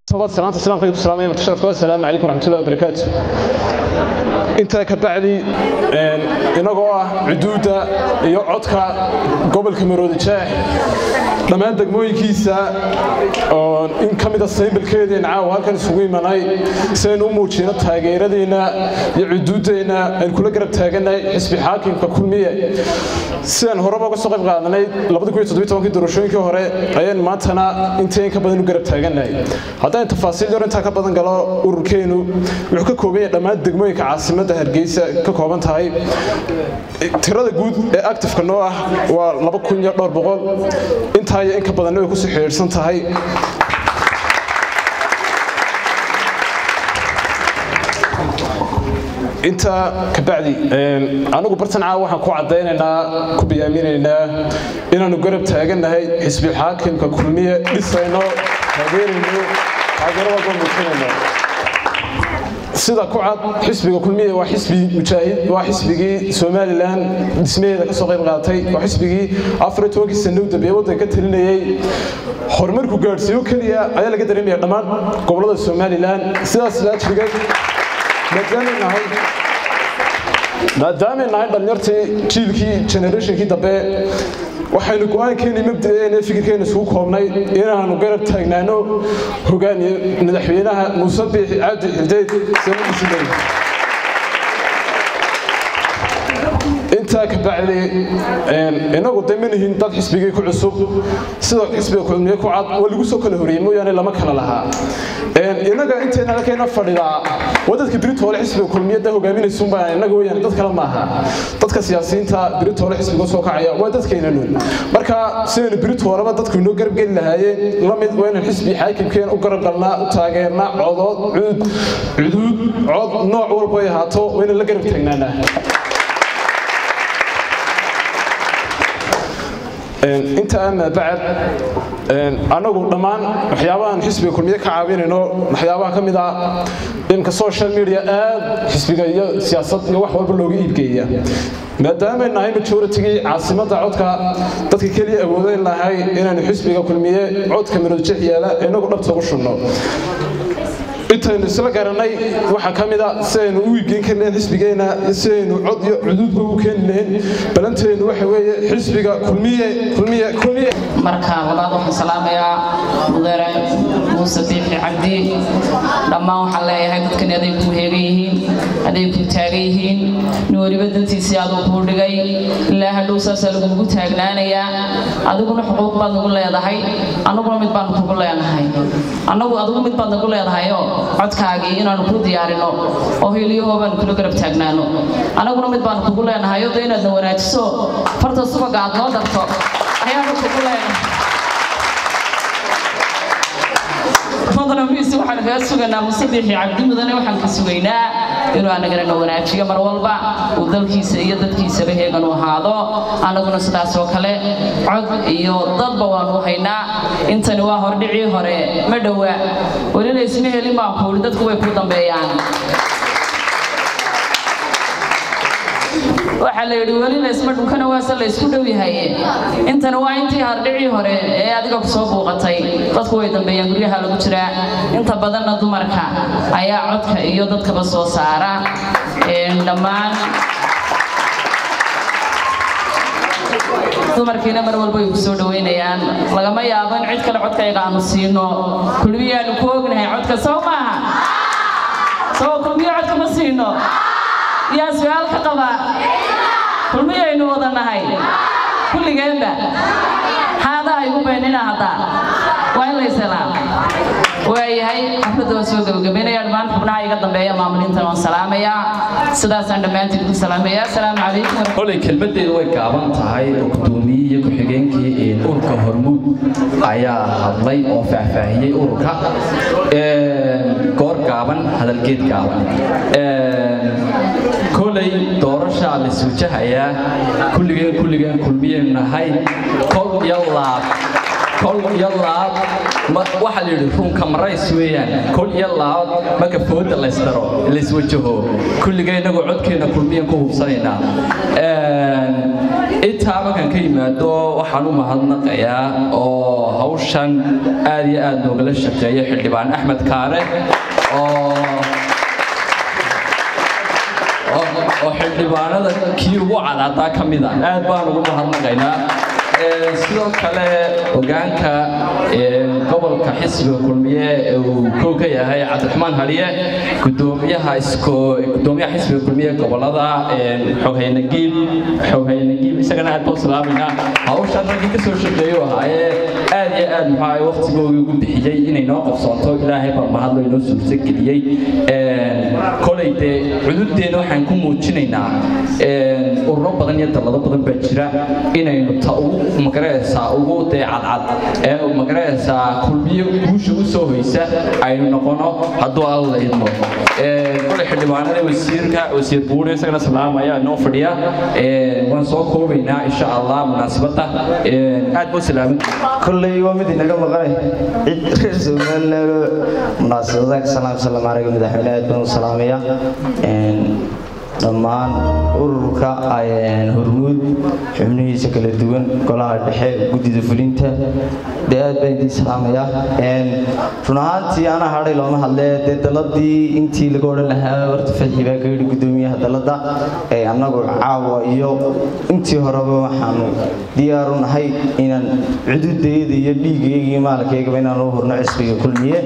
tobaad salaanta islaamka ku salaamay marka sharafka assalaamu calaykum waraxmatullahi wabarakaatu intaa ka bacdi inagoo ah cuduudda iyo codka gobolka maroodi jeex dhammaan degmooyinkiisa oo in ka mida saybalkeedeen caawa halkan isugu imanay si aynu u muujino taageeradeenna iyo cuduuddeenna aynu kula garab taagannahay xisbi xaakimka kulmiye sidaan horeba uga soo qayb qaadanay doorashooyinkii hore ayaan maantana intii in ka badan u garab taagannahay haddaan tafaasiil yar intaa ka badan galo ururkeenu wuxuu ka kooban yahay dhammaan degmooyinka caasimadda hargeysa ka kooban tahay tirada guud ee actifeka noo ah waa laba kun iyo dhowr boqol intaa iyo in ka badanna way kusii xidhiidhsan tahay intaa kabacdi anigu bartan caawa waxaan ku caddaynaynaa ku biyaaminaynaa inaannu garab taagannahay xisbi xaakimka kulmiye dhisayno taageerayno taageero walba muujinayno sida ku cad xisbiga kulmiye waa xisbi mujaahid waa xisbigii somalilan dhismaheeda ka soo qayb qaatay waa xisbigii afar iyo tobankii sano u dambeeye waddanka ka talinayey horumarku gaadhsiiyo keliya ayaa laga dareemaya dhammaan gobollada somalilan sidaas laajrigeed maadaamay nahay maadaamay nahay dhallinyartii jiilkii generationkii dambe waxaynu go-aankeennii mabda'eena fikirkeena isugu koobnay inaannu garab taagnaano hogaamiye madaxweynaha muuse biixi cabdi xildeed sanadiisii intaa ka bacdi inagu de manihin dad xisbigii ku cusub sida xisbiga kulmiye ku cad waa lagu soo kala horiyey mooyaane lama kala lahaa inaga inteena halkeena fadhidaa waa dadka biritoole xisbiga kulmiyadda hogaaminaysuunbaa inaga weyaan dad kale maaha dadka siyaasiyiinta biritoole xisbiga soo kacaya waa dadkeena nun marka sidaynu biritooleba dadku inoo garab geli lahaayeen lamid waa inaan xisbi xaakimkeena u garab galnaa u taageernaa codood cuud cuduud cod nooc walba ay ahaato waa inaan la garab taagnaanaa inta ama bacad anagu dhammaan waxyaabahan xisbiga kulmiye ka caawinayno waxyaabaha ka mid ah imka social media aad xisbiga iyo siyaasad iyo wax walba looga iibgeeya maadaamay nahay majooritigii caasimadda codka dadka keliya awoodayn lahay inaanu xisbiga kulmiye codka miroodjeex yaala inagu dhabta ugu shubno intaynu isla garanay waxaa ka mid a sidaynu u iibgeyn kari lahayn xisbigeenna sidaynu cod iyo cuduudba u keeni lahayn balanteennu waxa weeye xisbiga kulmiye kulmiye kulmiye marka walaal waxaan salaamayaa mudane muuse biixi cabdi dhammaan waxaan leeyahay dadkani aday kuu heegan yihiin aday kuu taagan yihiin nin weliba dantiisii aduu kuu dhigay ilaa hadhow saasaa lagugu taagnaanayaa adiguna xuquuq baad nagu leedahay annaguna mid baanu kugu leenahay annagu adigu mid baad nagu leedahayoo codkaagii inaanu ku diyaarino oo hiiliyahoo baanu kula garab taagnaano annaguna mid baanu kugu leenahay oo de inaadna wanaajiso farta subaga aad noo darto ayaanu kugu leenahay fadlanmiisi waxaan kaga sugaynaa musadixi cabdi mudane waxaan ka sugaynaa inuu anagana wanaajiyo mar walba uu dalkiisa iyo dadkiisaba heegan u ahaado annaguna sidaas oo kale cod iyo dadba waanu haynaa intani waa hordhicii hore ma dhowa welina isma helin baan kuuli dadku way ku dambeeyaan waxaa la yidhi weli laysma dhunkana waase laysku dhow yahay intana waa intii hardhicii hore ee adiga kusoo buuqatay dadku way dambeeyaan guryaha lagu jiraa inta badanna dumarka ayaa codka iyo dadkaba soo saara dhammaan dumarkiina mar walba way ku soo dhoweynayaan lagama yaabo in cid kale codkayga aanu siino kulmiyaanu ku ognahay codka soo maaha soo kulmiyo codka ma siino yaa su-aal ka qaba kulmiyaynu wada nahay kulligeenba xaadaha igu beenina hadda waa in layselaa waayahay xafladda waan soo gabagabaynaya dhammaan xubnaha iga dambeeya maamulintan waan salaamayaa sidaasaan dhammaantiin ku salaamayaa asalaamu calaykum kolay kelmaddeedu way gaaban tahay oo gudoomiyey iyo ku-xigeenkii ururka hormuud ayaa hadlay oo faahfaahiyey ururka goor gaaban hadalgeed gaaban kolay doorashaa laiswajahayaa kulligeen kulligeen kulmiyeen nahay kol iyo laab kol iyo laab waxaa la yidhi runka marays weeyaan kol iyo laab marka fooda laysdaro layswajaho kulligeen inagoo codkeenna kulmiyan ku hubsanaynaa intaa markaan ka yimaado waxaan u mahadnaqayaa oo hawshan aad iyo aad noogala shaqeeya xildhibaan axmed kaare oo oo xildhibaanada kii ugu cadaadaa ka mid a aad baan ugu mahadnaqaynaa sidoo kale hogaanka gobolka xisbiga kulmiye ee uu kow ka yahay cabdiraxmaan haliye gudoomiyaha gudoomiyaha xisbiga kulmiye gobolada xoghayna giib xoghayna giib isagana aad baan salaamayna hawshan raggii kasoo shaqeeyo ahaayee aad iyo aad maxaa waqtigoogii ugu bixiyey inay noo qabsoonto ilaahay baa mahadlo inoo suurtageliyey kolay dee cududeena waxaan ku muujinaynaa ururo badan iyo dallado badan baa jira inaynu ta ugu magaraysaa ugu dee cadcad ee magaraysaa kulmiyo guusha u soo hoysa aynu noqono hadduu alla idmo kolay xildhibaanada wasiirka wasiir buuri isagana salaamaya noo fadhiya waan soo koobaynaa insha allah munaasabadda aad buu salaamin kolley waa mid inaga maqanay cid reer somaliland munaasabadaha ka salaam salaam araga madaxweyne aad baan u salaamaya dhammaan ururka hormuud xubnihiisa kala duwan golaha dhexe guddida fulinta dee aad baan idiin salaamaya run ahaantii ana hadhay looma hadlee dee daladii intii laga odhan lahaa horta faxi baa ka yidhi guddoomiyaha dalada annagu caawa iyo intii horeba waxaanu diyaaru nahay inaan cududayada iyo dhiigayga iyo maalkaygaba inaan u hurno cisbiga kulmiye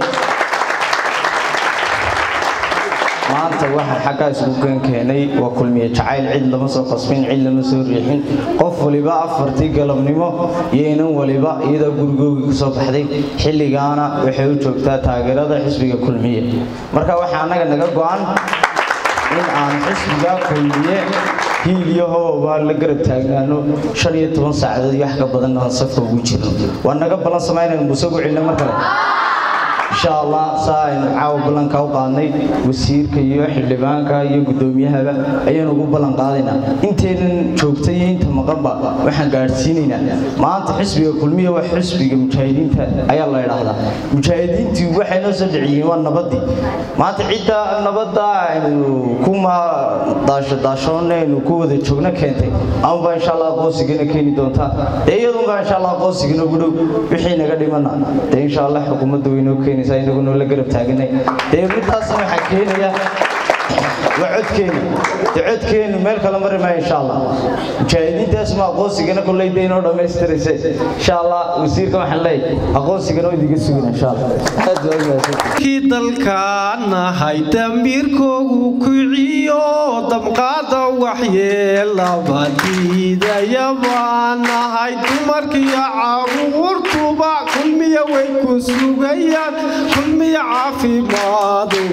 maanta waxaan xaggaa isugu keen keenay waa kulmiye jacayl cid lama soo qasbin cid lama soo riixin qof waliba afartii galabnimo iyo inan waliba iyadoo gurigoogii ku soo baxday xilligaana waxay u joogtaa taageerada xisbiga kulmiye marka waxaa annaga naga go'an in aan xisbiga kulmiye hiil iyo hooba la garab taagnaano shan iyo toban saacadood iyo wax ka badan aan safka ugu jirno waa naga ballan samaynayna muse ugu celina mar kale insha allah saa aynu caawa ballanka u qaadnay wasiirka iyo xildhibaanka iyo guddoomiyahaba ayaanu ugu ballan qaadaynaa intaynan joogta iyo inta maqanba waxaan gaadhsiinaynaa maanta xisbiga kulmiya waa xisbiga mujaahidiinta ayaa la idhaahdaa mujaahidiintii waxay noo soo dhiciyeen waa nabadii maanta cidda nabadda aynu kuma daasho daashoonna aynu ku wada joogno keentay amaba insha allah aqoonsigana keeni doontaa dee iyadunbaa insha allah aqoonsigana ugu dhow wixii naga dhimana dee insha allah xukuumadda waynoo keeni keenaysaa inagu noola garab taaganay dee midtaasna waxaa keenaya waa codkeenu dee codkeenu meel kale mari maayo insha allah mujaahidiintaas ma aqoonsigana kolley dee inoo dhammaystirayse insha allah wasiirka waxaan leeyahay aqoonsigana oo idiga sugina insha allah aad baa umahadsan kii dalkaanahay damiirkoogu kiciyo damqaada waxyeelaba diidaya baanahay dumarkiyo caruurtuba kulmiya way ku sugayaan kulmiya caafimaadu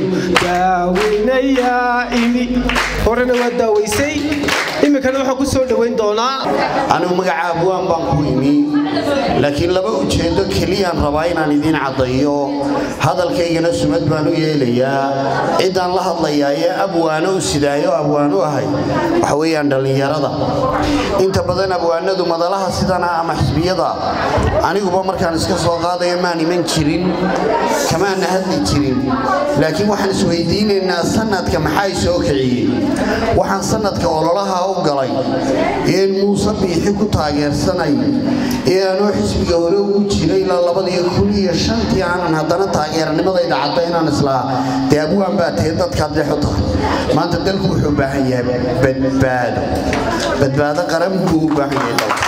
daaweynayaa imi horena waa daaweysay iminkana waxaa ku soo dhoweyn doonaa anigu magaca abwaan baan ku imi laakiin laba ujeedo keliyaan rabaa inaan idiin caddayo hadalkaygana sumad baan u yeelayaa ciddaan la hadlayaa ee abwaano u sidaayo abwaan u ahay waxa weeyaan dhallinyarada inta badan abwaanadu madalaha sidana ama xisbiyada aniguba markaan iska soo qaadaya maan iman jirin kamaana hadli jirin laakiin waxaan isweydiinaynaa sanadka maxaa soo kiciyey waxaan sanadka ololaha u galay een muuse biixi ku taageersanay ee aanoo xisbiga hore ugu jiray ilaa labadiyo kun iyo shantii aanan haddana taageeranimadayda cadda inaan islaa dee abwaan baa tahe dadkaad dhex u tahay maanta dalku wuxuu u baahan yahay badbaado badbaado qaran buu u baahan yahay dalka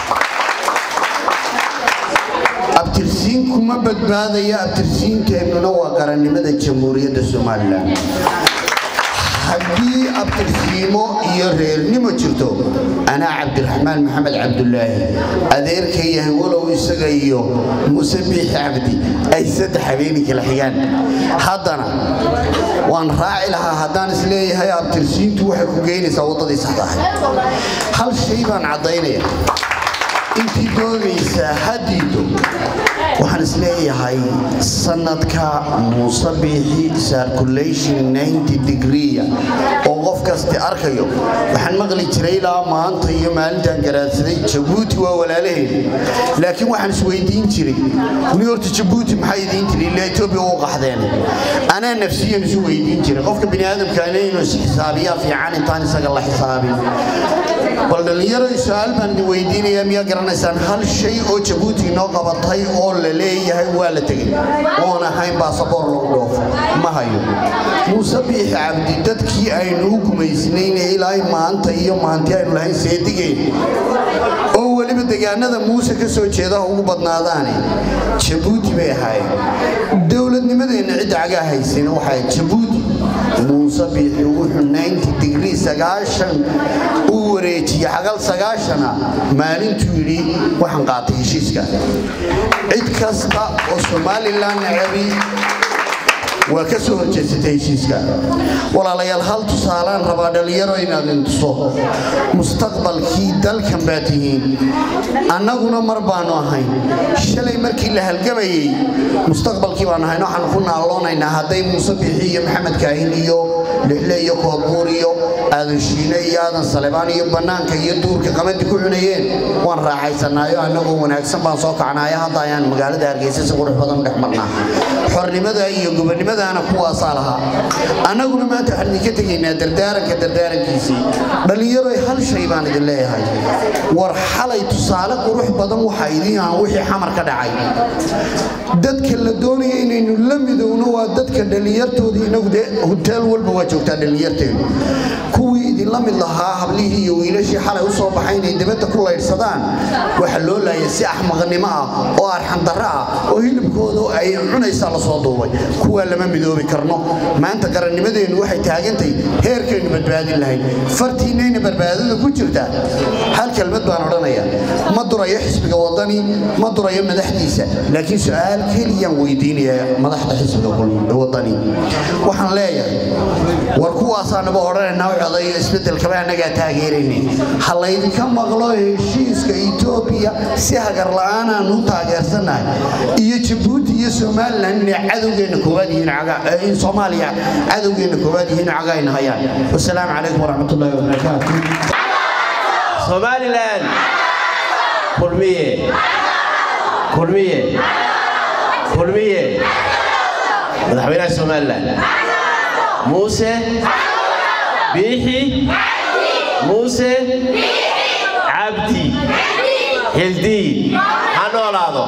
abtirsiin kuma badbaadaya abtirsiinteennuna waa qarannimada jamhuuriyadda somalilan haddii abtirsiimo iyo reernimo jirto anaa cabdiraxmaan maxamed cabdulaahi adeerka yahay walow isaga iyo muuse biixi cabdi ay saddex habeenii kala xigaan haddana waan raaci lahaa haddaan isleeyahay abtirsiintu waxay ku geynaysaa waddadii saxda ahay hal shay baan caddaynaya intii doonaysaa hadiido waxaan isleeyahay sanadka muuse biixi circulation 90 degree oo qof kasti arkayo waxaan maqli jiray ilaa maanta iyo maalintan garaadsaday jabuuti waa walaalaheed laakiin waxaan isweydiin jiray weli horta jabuuti maxay idiin tiri ilaa etoobiya u qaxdeen anaa nafsiyan isu weydiin jiray qofka bini aadamkaana inuu is xisaabiyaa fiican intaan isaga la xisaabin bal dhallinyaro su-aal baan idin weydiinayaa miyaa garanaysaan hal shay oo jabuuti inoo qabatay oo la leeyahay waa la tegey oon ahayn baasaboor lagu dhoofo ma hayo muuse biixi cabdi dadkii aynu u gumaysnayne ilaa maanta iyo maanti aynu lahayn seedigeen oo weliba degaanada muuse ka soo jeedaha ugu badnaadaane jabuuti bay ahaayeen dowladnimadeenna cidda cagaa haysayna waxay jabuuti muuse biixi wuxuu naynti digrii sagaashan uu wareejiyey xagal sagaashana maalintuu yidhi waxaan qaatay heshiiska cid kasta oo somalilan nacabi waa ka soo horjeesatay heshiiska walaalayaal hal tusaalaan rabaa dhallinyaro inaad intuso mustaqbalkii dalkan baa tihiin annaguna mar baanu ahayn shalay markii la halgamayey mustaqbalkii baan ahayn waxaan ku naaloonaynaa hadday muuse biixi iyo maxamed kaahin iyo lixle iyo koodbuur iyo aadan shiine iyo aadan salebaan iyo bannaanka iyo duurka qamadi ku cunayeen waan raaxaysanaayo annagoo wanaagsan baan soo kacnaayo hadda ayaan magaalada hargeysa si qurux badan u dhex marnaa xornimada iyo gobonnimadaana kuwaasaa lahaa annaguna maanta waxaan idinka tegaynaa dardaaranka dardaarankiisii dhallinyaroy hal shay baan idin leeyahay war xalay tusaale qurux badan waxa idin aan wixii xamar ka dhacay dadka la doonaya inaynu la midowno waa dadka dhallinyartooda inagu dee hoteel walba waa joogtaa dhallinyarteenu kuwii idinla mid lahaa hablihii iyo wiilashii xalay u soo baxay inay dibadda ku laydhsadaan waxa loo laayay si axmaqnimo ah oo arxandarro ah oo hilibkooda ay cunaysaa la soo duubay kuwaa lama midoobi karno maanta qarannimadeennu waxay taagantahay heerkaynu badbaadin lahayn fartiinayna badbaadada ku jirta hal kelmad baan odhanaya ma durayo xisbiga wadani ma durayo madaxdiisa laakiin su-aal keliyaan weydiinaya madaxda xisbiga wadani waxaan leeyahay war kuwaasaanaba odhanaynaa codayo isbedelkaba annagaa taageerayna ha laydinka maqlo heshiiska etoobiya si hagar la'aanaan u taageersannahay iyo jabuuti iyo somalilan inay cadowgeenna koowaad yihiin in soomaaliya cadowgeenna koowaad yihiin cagayna hayaan wasalaamu calaykum waraxmatullaahi wabarakaatu somalilan kulmiye kulmiye kulmiye madaxweynaha somalilan muuse biixi muuse cabdi xildiin ha noolaado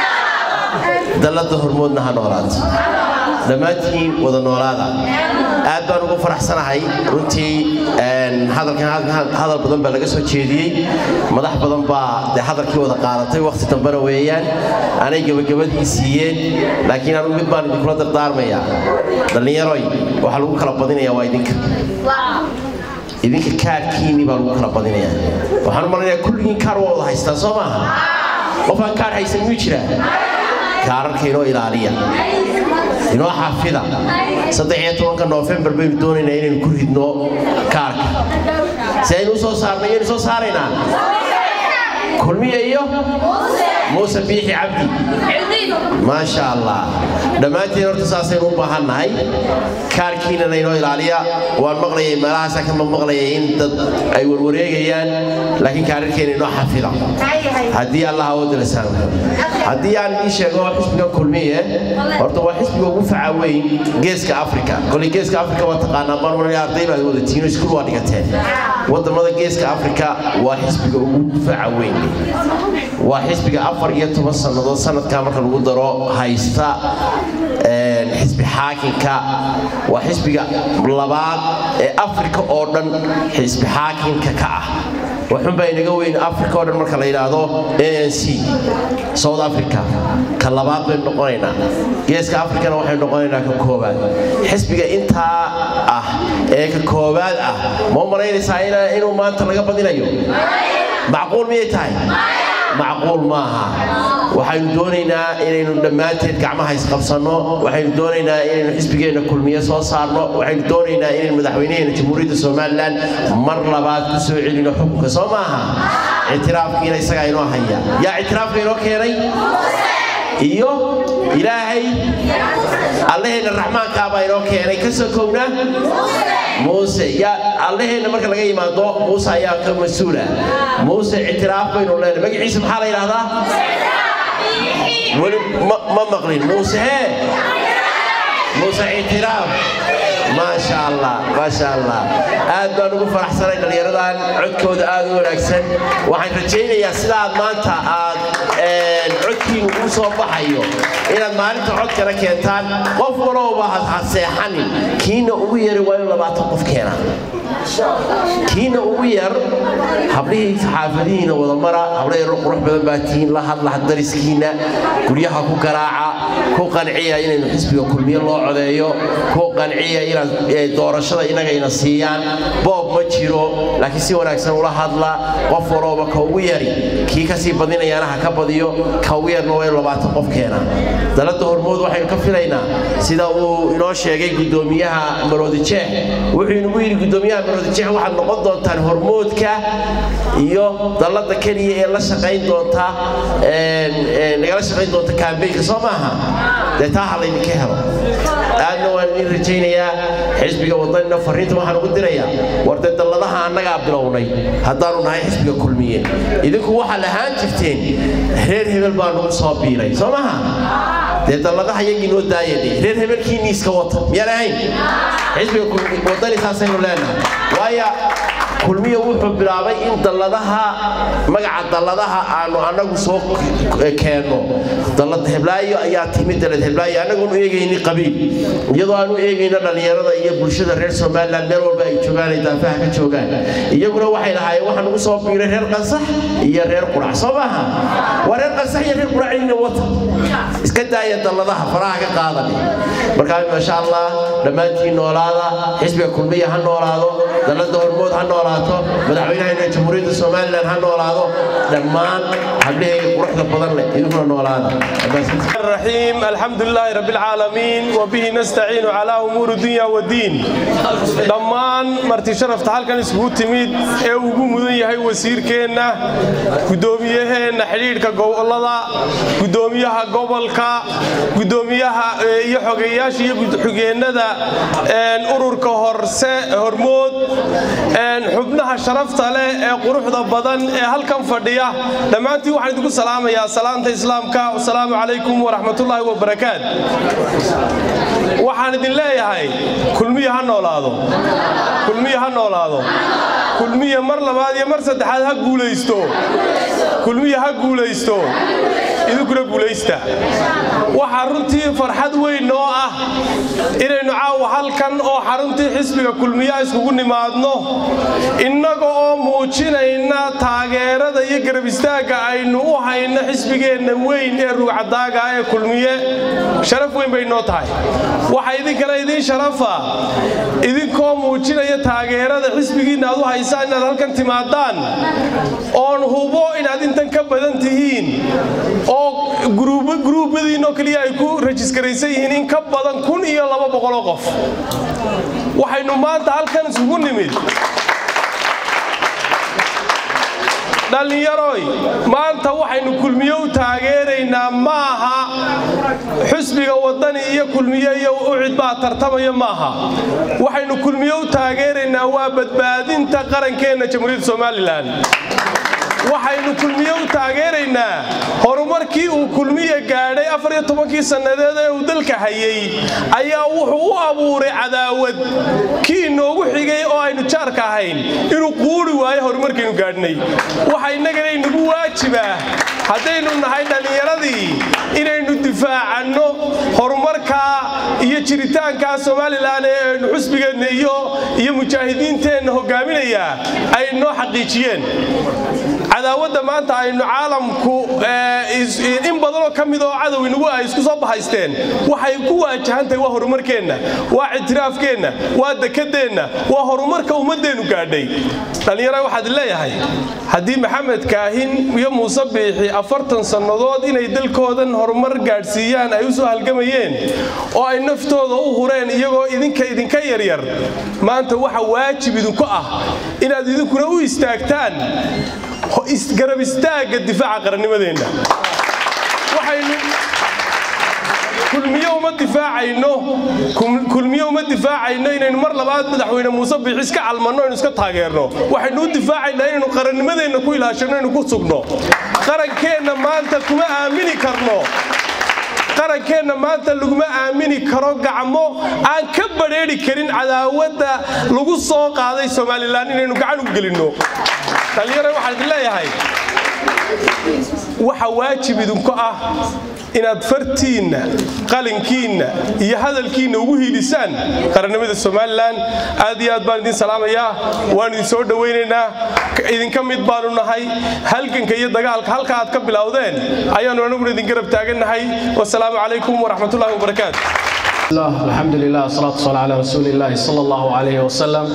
dalladda hormoodna ha noolaato dhammaantiin wada noolaada aad baan ugu faraxsanahay runtii hadalkan hadal badan baa laga soo jeediyey madax badan baa dee hadalkii wada qaadatay wakhti dambena weeyaan anay gebagabadii siiyeen laakiin anugu mid baan idinkula dardaarmayaa dhallinyaroy waxaa lagu kala badinayaa waa idinka idinka kaarkiinii baa lagu kala badinayaa waxaan u malinayaa kulligiin kaar waa wada haystaan soo maaha qofaan kaar haysan miyuu jiraa kaararka inoo ilaaliya inoo xafida saddex iyo tobanka noofembar baynu doonaynaa inaynu ku ridno kaarka si aynu u soo saarno iyaynu soo saaraynaa kulmiya iyo muuse biixi cabdi maasha allah dhammaantiin horta saasaynu u baahannahay kaarkiinana inoo ilaaliya waan maqlayay meelahaasa ka maqlayay in dad ay warwareegayaan laakiin kaararkeena inoo xafida haddii allah awoodda la saamo haddii aan idiin sheego xisbiga kulmiye horta waa xisbiga ugu faca weyn geeska afrika koley geeska afrika waa taqaanaa marmar arday baad wadatiin iskuul waa dhigateen wadamada geeska afrika waa xisbiga ugu faca weyn waa xisbiga afar iyo toban sannadood sanadkaa marka lagu daro haysta xisbi xaakinka waa xisbiga labaad ee afrika oo dhan xisbi xaakinka ka ah waxunbaa inaga weyn afrika oo dhan marka la yidhaahdo a n c south africa ka labaad baynu noqonaynaa geeska afrikana waxaynu noqonaynaa ka koowaad xisbiga intaa ah ee ka koowaad ah ma u malaynaysaa inuu maanta laga badinayo macquul miyay tahay macquul maaha waxaynu doonaynaa inaynu dhammaanteed gacmaha isqabsanno waxaynu doonaynaa inaynu xisbigeenna kulmiye soo saarno waxaynu doonaynaa inaynu madaxweynaheena jamhuuriyadda somalilan mar labaad ku soo celino xukunka soo maaha ictiraafkiina isagaa inoo haya yaa ictiraafka inoo keenay iyo ilaahay allaheenna raxmaankaabaa inoo keenay ka sokowna muuse yaa allaheenna marka laga yimaado muuse ayaa ka mas-uula muuse ictiraaf baynu leenahay magaciisa maxaa la yidhahdaa weli ma maqlin muuse hee muuse ictiraaf maasha allah maasha allah aad baan ugu faraxsanay dhallinyaradan codkooda aad u wanaagsan waxaan rajaynayaa sida aad maanta aad codkiinu ugu soo baxayo inaad maalinta codkana keentaan qof walowba ha seexanin kiina ugu yari waa in labaatan qof keenaa kiina ugu yar hablihii xaafadihiina wadamara habla yaro qurux badan baa tihiin la hadla dariskiina guryaha ku garaaca ku qanciya inaynu xisbiga kulmiye loo codeeyo ku qanciya inaad doorashada inagayna siiyaan boob ma jiro laakiin si wanaagsan ula hadla qof walooba ka ugu yari kii kasii badinayaana ha ka badiyo ka ugu yarna waa inu labaatan qof keena dalada hormood waxaynu ka filaynaa sida uu inoo sheegay gudoomiyaha maroodijeex wuxuu inagu yidhi gudoomiyaha maroodijeex waxaad noqon doontaan hormoodka iyo dalada keliya ee la shaqayn doonta nagala shaqayn doonta kaambeynka soo maaha dee taa ha laydinka helo aadna waan idin rajaynayaa xisbiga wadanina fariinta waxaan ugu dirayaa war dee dalladaha annagaa bilownay haddaanu nahay xisbiga kulmiye idinku waxaad ahaan jirteen reer hebel baa nagu soo biiray soo maaha dee dalladaha iyagii noo daayadhe reer hebelkiinii iska wata miyaan ahayn xisbiga wadani saasaynu leenahay waayo kulmiya wuxuu bilaabay in dalladaha magaca dalladaha aanu annagu soo keenno dallad heblaayo ayaa timid dallad heblaayo annagoonu eegayni qabiil iyadoo aanu eegayno dhallinyarada iyo bulshada reer somaliland meel walba ay joogaan ay daafaha ka joogaan iyaguna waxay lahaayeen waxaa nagu soo biiray reer qansax iyo reer qurac soo maaha waa reer qansax iyo reer qurac inna wata iska daaya dalladaha faraha ka qaadan markaa maasha allah dhammaantiin noolaada xisbiga kulmiya ha noolaado dallada hormood ha noolaato madaxweynaheena jamhuuriyadda somalilan ha noolaado dhammaan hablahayga quruxda badan leh idinkuna noolaada الرحيم الحمد لله رب العالمين وبه نستعين على أمور الدنيا والدين dhammaan marti sharafta halkan isugu timid ee ugu mudan yahay wasiirkeenna guddoomiyaheenna xidhiidhka gobolada guddoomiyaha gobolka guddoomiyaha iyo xogeeyaasha iyo xugeennada ururka horse hormood xubnaha sharafta leh ee quruxda badan ee halkan fadhiya dhammaantiin waxaan idinku salaamayaa salaanta islaamka wasalaamu calaykum waraxmatullaahi wabarakaat waxaan idin leeyahay kulmiya ha noolaado kulmiya ha noolaado kulmiya mar labaad iyo mar saddexaad ha guulaysto kulmiya ha guulaysto idinkuna guulaysta waxaa runtii farxad weyn noo ah inaynu caawa halkan oo xaruntii xisbiga kulmiya iskugu nimaadno innaga oo muujinayna taageerada iyo garab istaagga aynu u hayno xisbigeenna weyn ee ruucadaaga ee kulmiye sharaf weyn bay noo tahay waxa idinkana idiin sharafa idinkoo muujinaya taageerada xisbigiinna aad u haysaan inaad halkan timaadaan oon hubo inaad intan ka badan tihiin oo guruubadiinoo keliya ay ku rajiskaraysan yihiin in ka badan kun iyo laba boqoloo qof waxaynu maanta halkan isugu nimid dhallinyaroy maanta waxaynu kulmiye u taageeraynaa maaha xusbiga wadani iyo kulmiye iyo ucid baa tartamaya maaha waxaynu kulmiye u taageeraynaa waa badbaadinta qarankeenna jamhuuriyadda somalilan waxaynu kulmiye u taageeraynaa horumarkii uu kulmiye gaadhay afar iyo tobankii sannadeed ee uu dalka hayay ayaa wuxuu u abuuray cadaawad kii inoogu xigay oo aynu jaarka ahayn inuu quuri waayo horumarkiinu gaadhnay waxa innagana inagu waajibaa haddaynu nahay dhallinyaradii inaynu difaacanno horumarkaa iyo jiritaankaa somalilan ee aynu xusbigeenna iyo mujaahidiinteenna hogaaminayaa ay noo xaqiijiyeen cadaawadda maanta aynu caalamku in badanoo ka mid oo cadow inagu ay isku soo bahaysteen waxay ku waajahantahay waa horumarkeenna waa ictiraafkeenna waa dekadeenna waa horumarka ummaddeennu gaadhay dhallinyara waxaad leeyahay haddii maxamed kaahin iyo muuse biixi afartan sannadood inay dalkoodan horumar gaadhsiiyaan ay u soo halgamayeen oo ay naftooda u hureen iyagoo idinka idinka yaryar maanta waxa waajib idinku ah inaad idinkuna u istaagtaan garab istaagga difaaca qarannimadeenna waxaynu kulmiye uma difaacayno kulmiye uma difaacayno inaynu mar labaad madaxweyne muuse biixi iska calmanno aynu iska taageerno waxaynu u difaacaynaa inaynu qarannimadeenna ku ilaashano inaynu ku sugno qarankeenna maanta kuma aamini karno qarankeenna maanta laguma aamini karo gacmo aan ka badrheeri karin cadaawadda lagu soo qaaday somalilan inaynu gacan u gelinno dhallinyaro waxaan idin leeyahay waxa waajib idinku ah inaad fartiinna qalinkiinna iyo hadalkiinna ugu hiilisaan qarannimada somalilan aad iyo aad baan idin salaamayaa waan idin soo dhowaynaynaa idinka mid baanu nahay halganka iyo dagaalka halka aad ka bilowdeen ayaannu anaguna idin garab taagannahay wasalaamu calaykum waraxmatullahi wabarakaatu الله الحمد لله والصلاة والسلام على رسول الله صلى الله عليه وسلم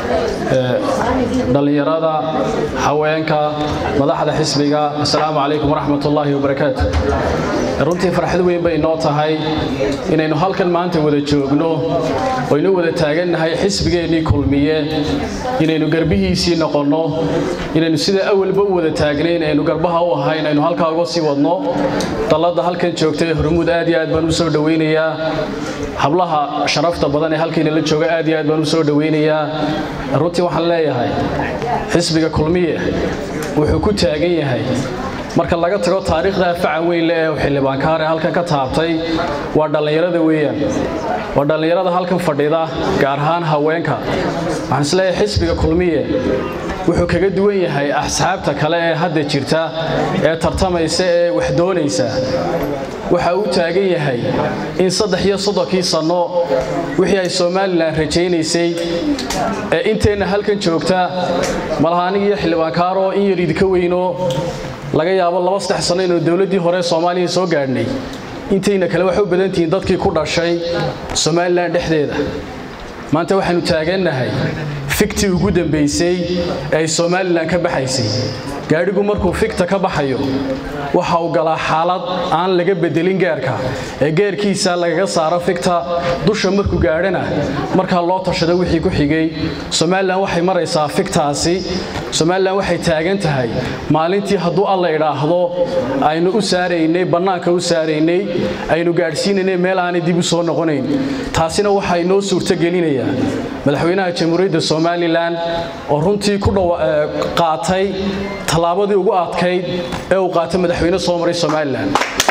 dhalinyarada haweenka madaxda xisbiga asalaamu calaykum waraxmat ullaahi wabarakaatu runtii farxad weyn bay inoo tahay inaynu halkan maanta wada joogno oynu wada taagannahay xisbigeennii kulmiye inaynu garbihiisii noqonno inaynu sida awalba u wada taagnayn aynu garbaha u ahayn aynu halkaa uga sii wadno dalladda halkan joogtay hormuud aad iyo aad baan u soo dhowaynayaa hablaha sharafta badan ee halkiina la jooga aad iyo aad baan u soo dhowaynayaa runtii waxaan leeyahay xisbiga kulmiye wuxuu ku taagan yahay marka laga tago taariikhda facan weyn le ee xildhibaankaare halkan ka taabtay waa dhallinyarada weeyaan waa dhallinyarada halkan fadhida gaar ahaan haweenka waxaan isleeyahay xisbiga kulmiye wuxuu kaga duwan yahay axsaabta kale ee hadda jirta ee tartamaysa ee wax doonaysa waxa uu taagan yahay in saddex iyo soddonkii sanno wixii ay somalilan rajaynaysay ee inteenna halkan joogta malaha aniga iyo xildhibaankaaroo in yar idinka weyno laga yaabo laba saddex sanno inuu dowladdii hore soomaaliya soo gaadhnay intayna kale waxay u badan tihiin dadkii ku dhashay somalilan dhexdeeda maanta waxaannu taagannahay fiktii ugu dambaysay ee ay somalilan ka baxaysay gaadhigu markuu fikta ka baxayo waxa uu galaa xaalad aan laga bedelin geerka ee geerkiisa lagaga saaro fikta dusha markuu gaadhana markaa loo tashado wixii ku xigay somalilan waxay maraysaa fiktaasi somalilan waxay taagan tahay maalintii hadduu alla idhaahdo aynu u saaraynay bannaanka u saaraynay aynu gaadhsiinaynay meel aanay dib u soo noqonayn taasina waxaa inoo suurtogelinayaa madaxweynaha jamhuuriyadda somalilan oo runtii ku qaatay tallaabadii ugu adkayd ee uu qaatay madaxweyne soo maray somalilan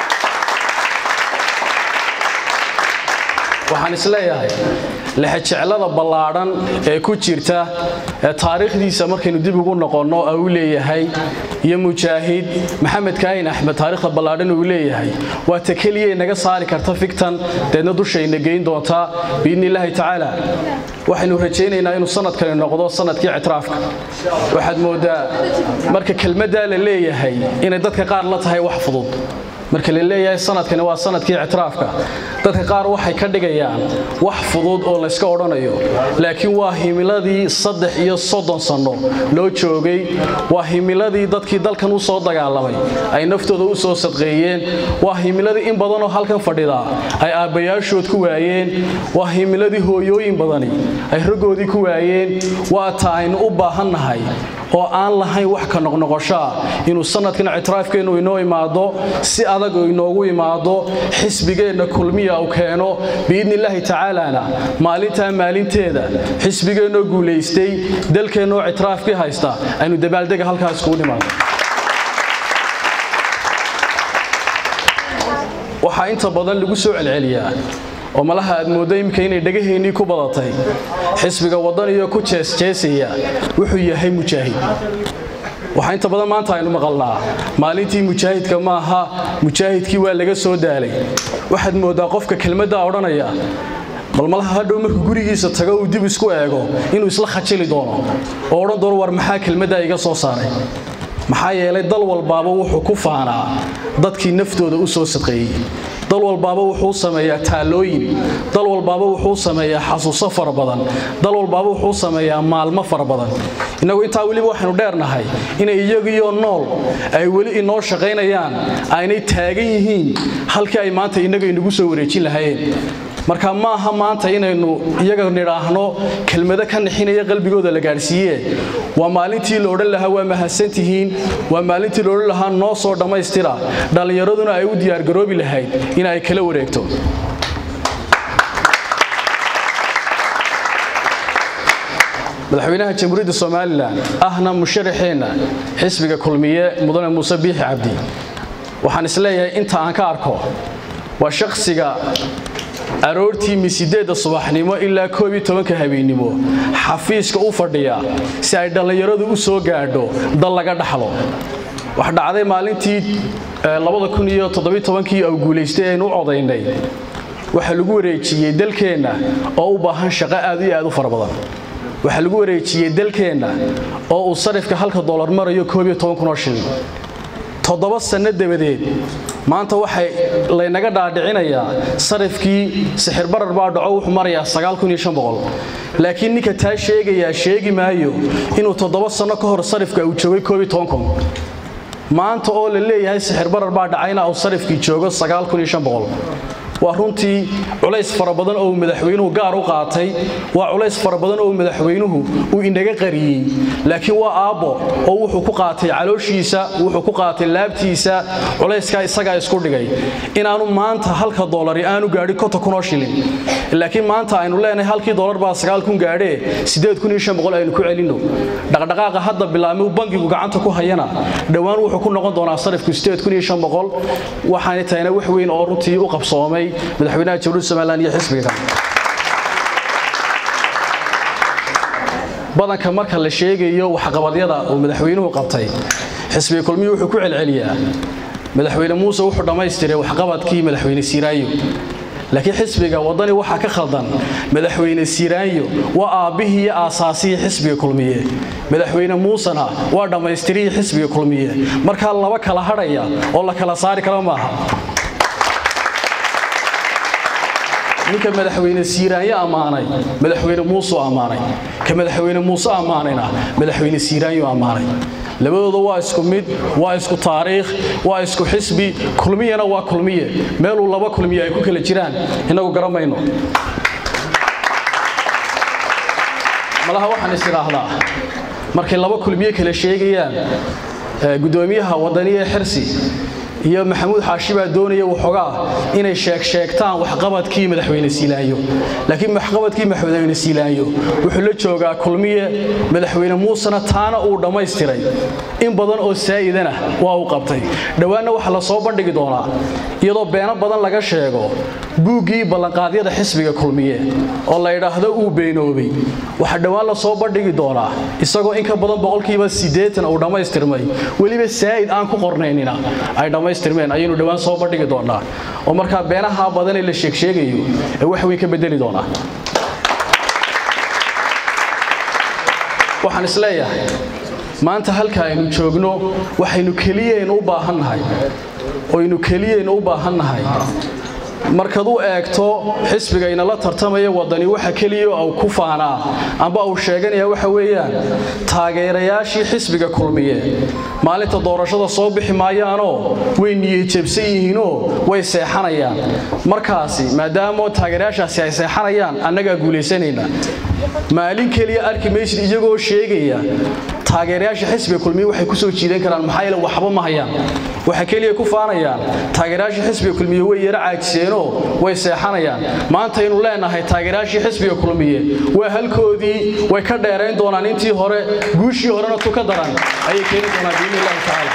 waxaan isleeyahay lexejeclada ballaadhan ee ku jirta ee taariikhdiisa markaynu dib ugu noqonno uu leeyahay iyo mujaahid maxamed kaahin axmed taariikhda ballaadhan uu leeyahay waa ta keliya naga saari karta fiktan deedna dushayna geyn doontaa biidni illaahi tacaala waxaynu rajaynaynaa inuu sanadkani noqdo sanadkii ictiraafka waxaad mooddaa marka kelmaddaa la leeyahay inay dadka qaar la tahay wax fudud marka la leeyahay sanadkani waa sanadkii ictiraafka dadka qaar waxay ka dhigayaan wax fudud oo layska odhanayo laakiin waa himiladii saddex iyo soddon sanno loo joogay waa himiladii dadkii dalkan u soo dagaalamay ay naftooda u soo sadqeeyeen waa himiladii in badanoo halkan fadhida ay aabbayaashood ku waayeen waa himiladii hooyooyin badani ay raggoodii ku waayeen waa ta aynu u baahannahay oo aan lahayn wax ka noqnoqoshaa inuu sanadkan ictiraafkeennu inoo imaado si adag inoogu imaado xisbigeenna kulmiya uu keeno biidni illaahi tacaalana maalintaa maalinteeda xisbigeennoo guulaystay dalkeennoo ictiraafkii haysta aynu dabaaldega halkaas kugu nimaado waxaa inta badan lagu soo celceliyaa oo malaha aad mooddo imika inay dhagaheennii ku badatay xisbiga waddaniyo ku jeesjeesaya wuxuu yahay mujaahid waxaa inta badan maanta aynu maqalnaa maalintii mujaahidka maaha mujaahidkii waa laga soo daalay waxaad mooddaa qofka kelmaddaa odhanaya bal malaha hadhow markuu gurigiisa tago uu dib isku eego inuu isla khajili doono oo odhan doono war maxaa kelmaddaa iga soo saaray maxaa yeelay dal walbaaba wuxuu ku faanaa dadkii naftooda u soo sadqeeyey dal walbaaba wuxuu sameeyaa taalooyin dal walbaaba wuxuu sameeyaa xasuuso fara badan dal walbaaba wuxuu sameeyaa maalmo fara badan innagu intaa weliba waxaynu dheernahay inay iyagiyo nool ay weli inoo shaqaynayaan aynay taagan yihiin halkii ay maanta innaga inagu soo wareejin lahaayeen marka ma aha maanta inaynu iyaga nidhaahno kelmado ka nixinaya qalbigooda la gaadhsiiye waa maalintii la odhan lahaa waa mahadsantihiin waa maalintii la odhan lahaa noo soo dhammaystira dhallinyaraduna ay u diyaargaroobi lahayd in ay kala wareegto madaxweynaha jamhuuriyadda somalilan ahna musharaxeenna xisbiga kulmiye mudane muuse biixi cabdi waxaan isleeyahay inta aan ka arko waa shakhsiga aroortii misideedda subaxnimo ilaa koob iyo tobanka habeennimo xafiiska u fadhiya si ay dhallinyaradu u soo gaadho dal laga dhaxlo wax dhacday maalintii labada kun iyo toddobiyo tobankii au guulaystay aynu u codaynay waxaa lagu wareejiyey dalkeenna oo u baahan shaqo aad iyo aad u fara badan waxaa lagu wareejiyey dalkeenna oo uu sarifka halka doolar marayo koob iyo toban kun oo shilin toddoba sanno dabadeed maanta waxay laynaga dhaadhicinayaa sarifkii sixirbarar baa dhaco wuxuu marayaa sagaal kun iyo shan boqol laakiin ninka taa sheegayaa sheegi maayo inuu toddoba sanno ka hor sarifka uu joogay koob iyo toban kun maanta oo la leeyahay sixirbarar baa dhacayna uu sarifkii joogo sagaal kun iyo shan boqol waa runtii culays fara badan oo madaxweynuhu gaar u qaatay waa culays fara badan oo madaxweynuhu uu inaga qariyey laakiin waa aabbo oo wuxuu ku qaatay calooshiisa wuxuu ku qaatay laabtiisa culayskaa isagaa isku dhigay inaanu maanta halka doolari aanu gaadhin konta kunoo shilin laakiin maanta aynu leenahay halkii doolar baa sagaal kun gaadhee siddeed kun iyo shan boqol aynu ku celinno dhaqdhaqaaqa hadda bilaabmay bangigu gacanta ku hayana dhowaan wuxuu ku noqon doonaa sarifku siddeed kun iyo shan boqol waxaanay tahayna wax weyn oo runtii u qabsoomay madaxweynaha jamhuuriyadda somalilan iyo xisbiga kale badanka marka la sheegayo waxqabadyada uu madaxweynuhu qabtay xisbiga kulmiyu wuxuu ku celceliyaa madaxweyne muuse wuxuu dhammaystiray waxqabadkii madaxweyne siiraayo laakiin xisbiga waddani waxaa ka khaldan madaxweyne siiraanyo waa aabbihii iyo aasaasihii xisbiga kulmiye madaxweyne muusena waa dhammaystirihii xisbiga kulmiye markaa laba kala hadhaya oo la kala saari kara maaha ninka madaxweyne siiraanyo ammaanay madaxweyne muusuu ammaanay ka madaxweyne muuse ammaanayna madaxweyne siiraanyo ammaanay labadooda waa isku mid waa isku taariikh waa isku xisbi kulmiyana waa kulmiye meeluu laba kulmiye ay ku kala jiraan innagu garamayno malaha waxaan is idhaahdaa markay laba kulmiye kala sheegayaan gudoomiyaha wadaniya xirsi iyo maxamuud xaashi baa doonaya waxoogaa inay sheeg sheegtaan waxqabadkii madaxweyne siilaayo laakiin waxqabadkii madaxweyne siilaayo wuxuu la joogaa kulmiye madaxweyne muusena taana uu dhammaystiray in badan oo saa'idana waa uu qabtay dhowaanna waxaa la soo bandhigi doonaa iyadoo beeno badan laga sheego buuggii ballanqaadyada xisbiga kulmiye oo la yidhaahdo uu beenoobay waxaa dhowaan la soo bandhigi doonaa isagoo in ka badan boqolkiiba siddeetan uu dhammaystirmay weliba saa'id aan ku qornaynina ay dhammaystirmeen ayaynu dhowaan soo bandhigi doonaa oo markaa beenaha badan ee la sheegsheegayo ee wax weyn ka bedeli doonaa waxaan isleeyahay maanta halka aynu joogno waxaynu keliyaynu u baahannahay oynu keliyaynu u baahannahay markaad u eegto xisbigayna la tartamaya wadani waxa keliya uu ku faanaa amba uu sheeganaya waxa weeyaan taageerayaashii xisbiga kulmiye maalinta doorashada soo bixi maayaanoo way niyadjabsan yihiinoo way seexanayaan markaasi maadaama taageerayaashaasi ay seexanayaan annagaa guulaysanayna maalin keliya arki maysid iyagoo sheegaya taageerayaasha xisbiga kulmiye waxay ku soo jiidan karaan maxaa yeele waxba ma hayaan waxay keliya ku faanayaan taageerayaasha xisbiga kulmiye way yara caajiseenoo way seexanayaan maantaynu leenahay taageerayaashii xisbiga kulmiye waa halkoodii way ka dheerayn doonaan intii hore guushii horena tu ka daran ayay keeni doonaan biidni illahi tacaala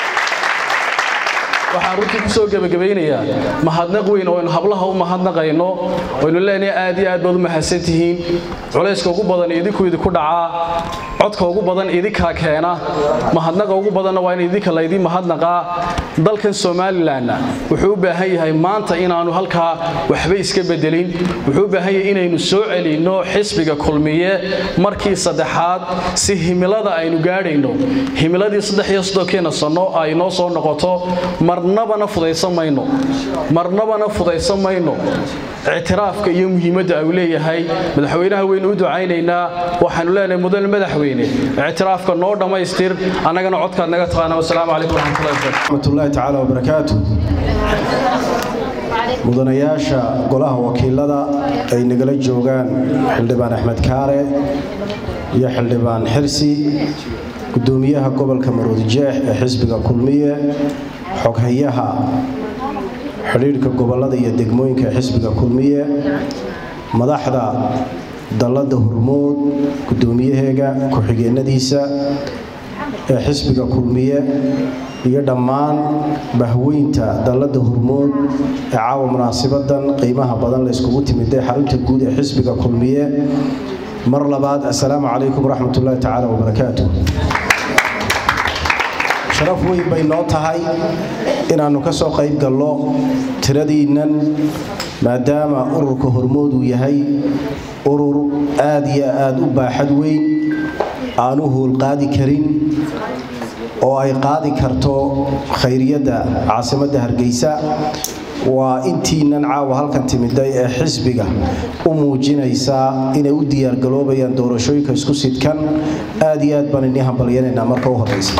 waxaan runtii ku soo gebagabaynayaa mahadnaq weyn oo aynu hablaha u mahadnaqayno oynu leenahay aad iyo aad baad u mahadsan tihiin culayska ugu badan idinku idinku dhacaa codka ugu badan idinkaa keena mahadnaqa ugu badanna waa in idinka laydin mahadnaqaa dalkan somalilanna wuxuu u baahan yahay maanta inaanu halkaa waxba iska bedelin wuxuu u baahan yahay inaynu soo celinno xisbiga kulmiye markii saddexaad si himilada aynu gaadhayno himiladii saddex iyo soddonkeena sanno ay noo soo noqoto marnabana fudaysan mayno marnabana fudaysan mayno ictiraafka iyo muhiimadda uu leeyahay madaxweynaha waynu u ducaynaynaa waxaanu leenahay mudan madaxweyne ictiraafka noo dhammaystir annagana codkaad naga taqaana wasalaamu calaykum waraxmatullahi tacaala wabarakaatu mudanayaasha golaha wakiilada ay nagala joogaan xildhibaan axmed kaare iyo xildhibaan xirsi gudoomiyaha gobolka maroodijeex ee xisbiga kulmiye xoghayaha xidhiidhka gobolada iyo degmooyinka ee xisbiga kulmiye madaxda dalladda hormood gudoomiyaheega ku-xigeenadiisa ee xisbiga kulmiye iyo dhammaan bahweynta dalladda hormood ee caawa munaasibadan qiimaha badan la iskugu timid ee xarunta guud ee xisbiga kulmiye mar labaad assalaamu calaykum waraxmatullaahi tacaala wabarakaatu sharaf weyn bay noo tahay inaannu ka soo qayb gallo tiradiinnan maadaama ururka hormood uu yahay urur aad iyo aad u baaxad weyn aanu hoolqaadi karin oo ay qaadi karto khayriyadda caasimadda hargeysa waa intiinan caawa halkan timiday ee xisbiga u muujinaysaa inay u diyaargaloobayaan doorashooyinka isku sidkan aad iyo aad baan inii hambalyanaynaa marka u horreysa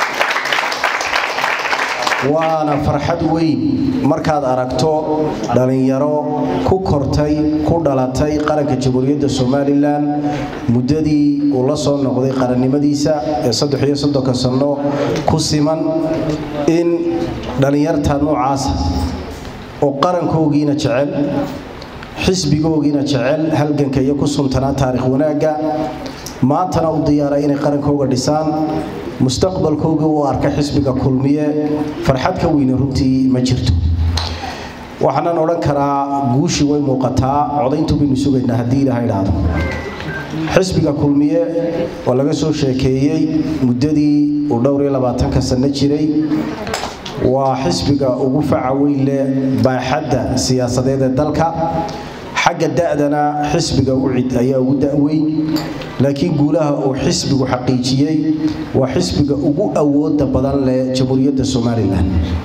waana farxad weyn markaad aragto dhallinyaro ku kortay ku dhalatay qaranka jamhuuriyadda somalilan muddadii uu la soo noqday qarannimadiisa ee saddex iyo soddonka sanno ku siman in dhallinyarta noocaasa oo qarankoogiina jecel xisbigoogiina jecel halganka iyo ku suntanaa taarikh wanaagga maantana u diyaaray inay qarankooga dhisaan mustaqbalkooga u arka xisbiga kulmiye farxad ka weyne runtii ma jirto waxaanan odhan karaa guushii way muuqataa codayntu baynu sugaynaa haddii ilaha idhaahdo xisbiga kulmiye oo laga soo sheekeeyey muddadii uu dhowr iyo labaatanka sanno jiray waa xisbiga ugu faca weyn leh baaxadda siyaasadeed ee dalka xagga da'dana xisbiga ucid ayaa ugu da'weyn laakiin guulaha uu xisbigu xaqiijiyey waa xisbiga ugu awooda badan leh jamhuuriyadda somalilan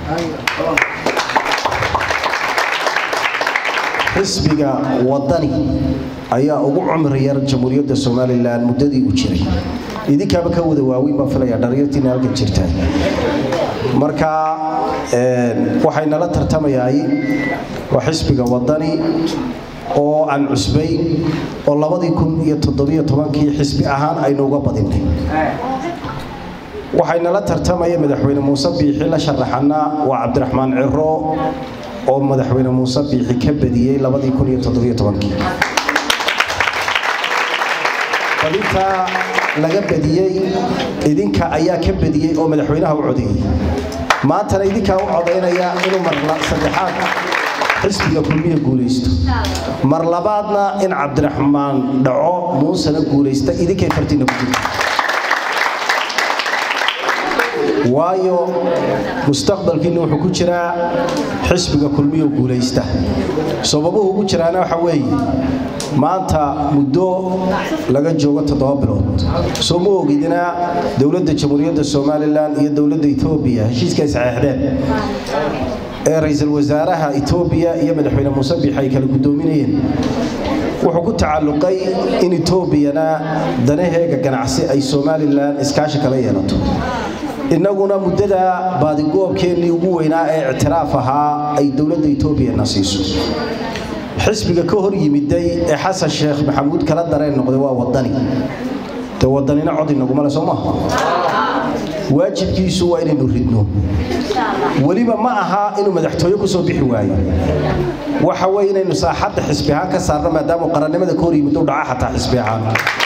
xisbiga wadani ayaa ugu cumri yar jamhuuriyadda somalilan muddadii uu jiray idinkaaba ka wada waaweyn baan filaya dhalinyartiina halkan jirtaa marka waxay nala tartamayaay waa xisbiga wadani oo aan cusbayn oo labadii kun iyo toddobiyo tobankii xisbi ahaan aynu uga badinay waxay nala tartamaya madaxweyne muuse biixi la sharaxana waa cabdiraxmaan ciro oo madaxweyne muuse biixi ka badiyey labadii kun iyo toddobiyo tobankii badintaa laga badiyey idinka ayaa ka badiyey oo madaxweynaha u codeeyey maantana idinkaa u codaynaya inuu marla saddexaad xisbiga kulmiya guulaysto mar labaadna in cabdiraxmaan dhaco muusena guulaysta idinkay fartiina ku jirta waayo mustaqbalkiinna wuxuu ku jiraa xisbiga kulmiyo guulaysta sababuhu ugu jiraana waxa weeye maanta muddo laga joogo toddoba bilood soo ma ogidina dowladda jamhuuriyadda somalilan iyo dowladda etoobiya heshiiska ay saxeexdeen ee ra-iisul wasaaraha etoobiya iyo madaxweyne muuse biix ay kala guddoominayeen wuxuu ku tacalluqay in etoobiyana danaheega ganacsi ay somalilan iskaashi kala yeelato innaguna muddada baadigoobkeennii ugu weynaa ee ictiraaf ahaa ay dowladda etoobiyana siiso xisbiga ka hor yimiday ee xasan sheekh maxamuud kala dareen noqday waa wadani de wadanina cod inagumale soo maaha waajibkiisu waa inaynu ridno weliba ma aha inuu madaxtooye ku soo bixi waayo waxa weye inaynu saaxadda xisbi ahaan ka saarno maadaamuu qarannimada ka hor yimid u dhaca xataa xisbi ahaan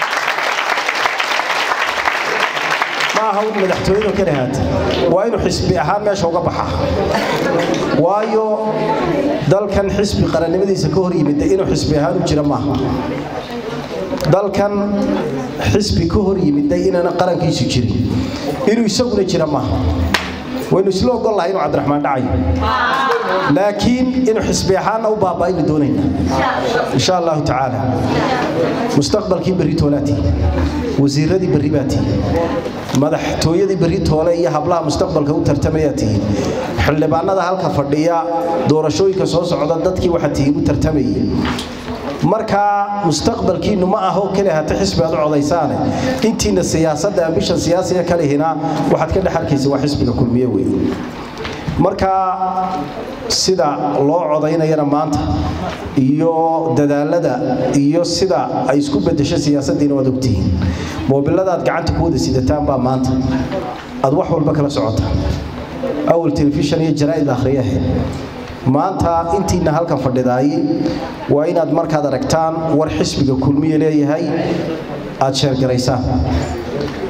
ma aha in madaxtooyadu ka dhahaata waa inuu xisbi ahaan meesha uga baxa waayo dalkan xisbi qarannimadiisa ka hor yimid inuu xisbi ahaan u jira maaha dalkan xisbi ka hor yimiday inaana qarankiisu jirin inuu isaguna jira maaha waynu isla ogol lahay inuu cabdiraxmaan dhacayo laakiin inuu xisbi ahaanna u baaba'aynu doonayna insha allahu tacaala mustaqbalkii berri toolaatii wasiiradii berri baa tihi madaxtooyadii berri toole iyo hablaha mustaqbalka u tartamayaa tihiin xildhibaanada halka fadhiya doorashooyinka soo socda dadkii waxaa tihiin u tartamayay markaa mustaqbalkiinnu ma aho keli hata xisbi aad u codaysaane intiina siyaasadda ambishan siyaasiga kalihina waxaad ka dhex arkaysa waa xisbiga kulmiye wey markaa sida loo codaynayana maanta iyo dadaalada iyo sida ay isku bedesho siyaasaddiina waad ogtihiin moobiladaad gacanta ku wada sidataan baa maanta aad wax walba kala socotaan awal telefishan iyo jaraa'id akhriyahe maanta intiina halkan fadhidaay waa inaad markaad aragtaan war xisbiga kulmiye leeyahay aad sheergaraysaan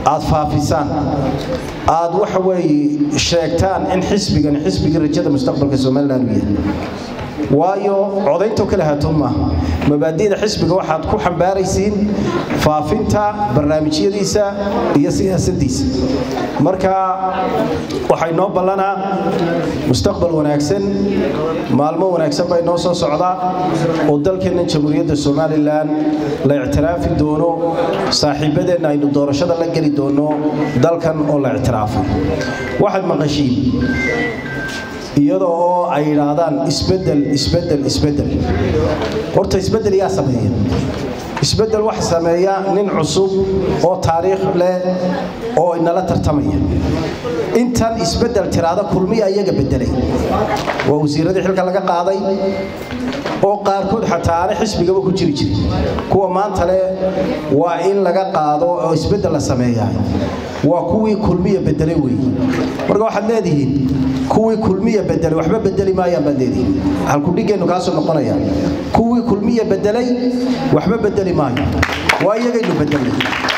aad faafisaan aad waxa weeye sheegtaan in xisbigan xisbigii rajada mustaqbalka somalilan uu yahay waayo codaynto kale haatoon maaha mabaadi'da xisbiga waxaad ku xambaaraysiin faafinta barnaamijyadiisa iyo siyaasaddiisa marka waxay noo ballanaa mustaqbal wanaagsan maalmo wanaagsan bay noo soo socdaa oo dalkeennan jamhuuriyadda somalilan la ictiraafi doono saaxiibadeenna aynu doorashada la geli doono dalkan oo la ictiraafay waxaad maqashiin iyada oo ay yidhaahdaan isbedel isbedel isbedel horta isbedel yaa sameeya isbedel waxa sameeya nin cusub oo taariikh leh oo inala tartamaya intan isbedel tiraada kulmiya iyaga bedelay waa wasiiradii xilka laga qaaday oo qaarkood xataa aanay xisbigaba ku jiri jirin kuwa maanta leh waa in laga qaado oo isbedel la sameeyaa waa kuwii kulmiya bedelay weeye marka waxaad leedihiin kuwii kulmiya bedelay waxba bedeli maayaan baad leedihiin halkudhigeennu kaasoo noqonaya kuwii kulmiya bedelay waxba bedeli maayo waa iyagaynu bedelnay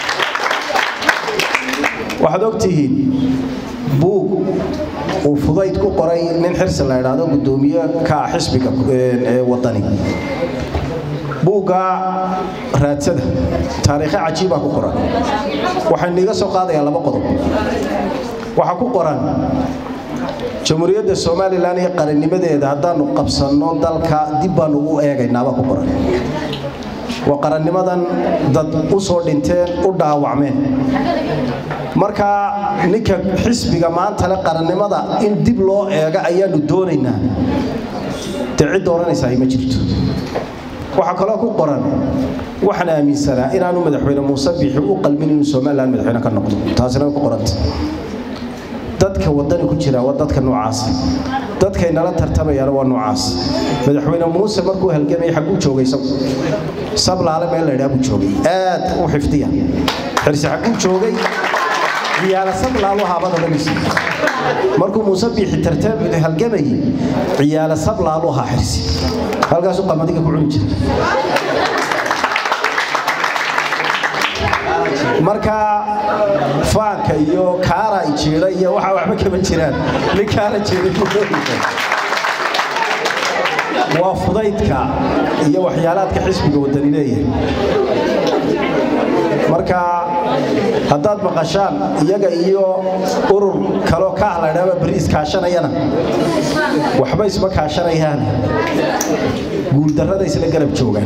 waxaad ogtihiin buug uu fudayd ku qoray nin xirsi la idhaahdo guddoomiye ka ah xisbiga wadani buugga raadsada taariikhe cajiibaa ku qoran waxaynu iga soo qaadayaa laba qodob waxaa ku qoran jamhuuriyadda somalilan iyo qarannimadeeda haddaanu qabsanno dalka dib baanu u eegaynaabaa ku qoran waa qarannimadan dad u soo dhinteen u dhaawacmeen marka ninka xisbiga maanta le qarannimada in dib loo eega ayaanu doonaynaa dee cid dooranaysaa ma jirto waxaa kaloo ku qoran waxaan aaminsanaa inaanu madaxweyne muuse biixi u qalmin inuu somalilan madaxweyne ka noqdo taasina way ku qoranta dadka wadani ku jira waa dadka noocaas dadkay nala tartamayaan waa noocaas madaxweyne muuse markuu halgamay xaguu joogay isagu sablaale meel la idhaa buu joogay aad u xifdiya xirsi xaguu joogay ciyaala sablaalu haabada dhanisi markuu muuse biixi tartam halgamayay ciyaala sablaalu ahaa xirsi halkaasuu qamadiga ku cuni jiray marka faanka iyo kaara jiira iyo waxa waxba kama jiraan nin kaara jiira waa fudaydka iyo waxyaalaadka xisbiga wadani leeyahay marka haddaad maqashaan iyaga iyo urur kaloo ka ah laydhaaba beri iskaashanayana waxba isma kaashanayaan guuldarrada isla garab joogaan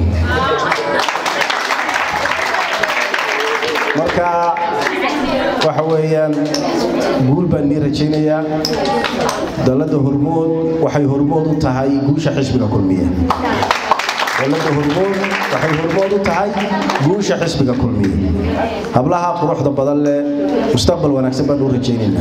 marka waxa weeyaan guul baan nii rajaynayaa dalladda hormood waxay hormood u tahay guusha xisbiga kulmiya dalladda hormood waxay hormood u tahay guusha xisbiga kulmiya hablaha quruxda badan leh mustaqbal wanaagsan baan u rajaynaynaa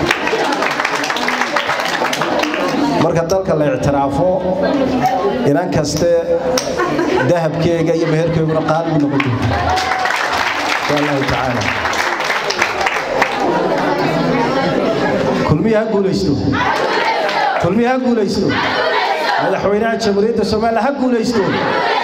marka dalka la ictiraafo inan kaste dahabkeega iyo meherkeeguna qaali u noqon doonta شاء الله تعالى kulmiya ha guulaysto kulmiya ha guulaysto madaxweynaha jamhuuriyadda soomaaliya ha guulaysto